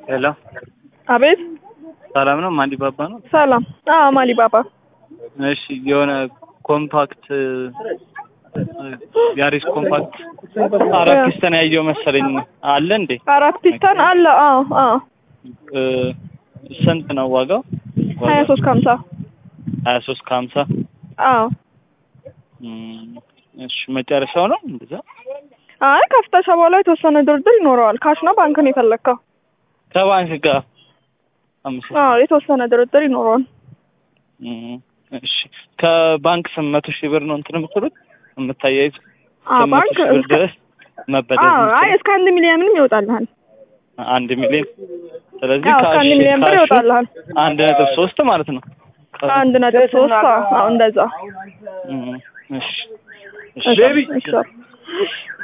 ሄሎ አቤት ሰላም ነው? ማንዲ ባባ ነው። ሰላም። አዎ ማሊ ባባ። እሺ የሆነ ኮምፓክት ያሪስ ኮምፓክት አራት ፒስተን ያየው መሰለኝ አለ እንዴ? አራት ፒስተን አለ። አዎ አዎ። እ ስንት ነው ዋጋው? ሀያ ሶስት ከሀምሳ ሀያ ሶስት ከሀምሳ አዎ። እም፣ እሺ መጨረሻው ነው እንደዛ? አይ ከፍተሻ በኋላ የተወሰነ ድርድር ይኖረዋል። ካሽ ነው ባንክ ነው የፈለግከው? ከባንክ ጋር አምስት አዎ የተወሰነ ድርድር ይኖረዋል። እም፣ እሺ ከባንክ ስምንት መቶ ሺህ ብር ነው እንትን የምትሉት የምታያይዙ አዎ ስምንት መቶ ባንክ ሺህ ብር እስከ ድረስ መበደር አዎ አይ የምትችሉት? እስከ አንድ ሚሊዮንም ይወጣልሃል። አንድ ሚሊዮን ስለዚህ አዎ እስከ አንድ ካሽ ሚሊዮን ብር ካሹ ይወጣልሃል። አንድ ነጥብ ሶስት ማለት ነው። አንድ ነጥብ ሶስት አዎ እንደዛ እም፣ እሺ እሺ እሺ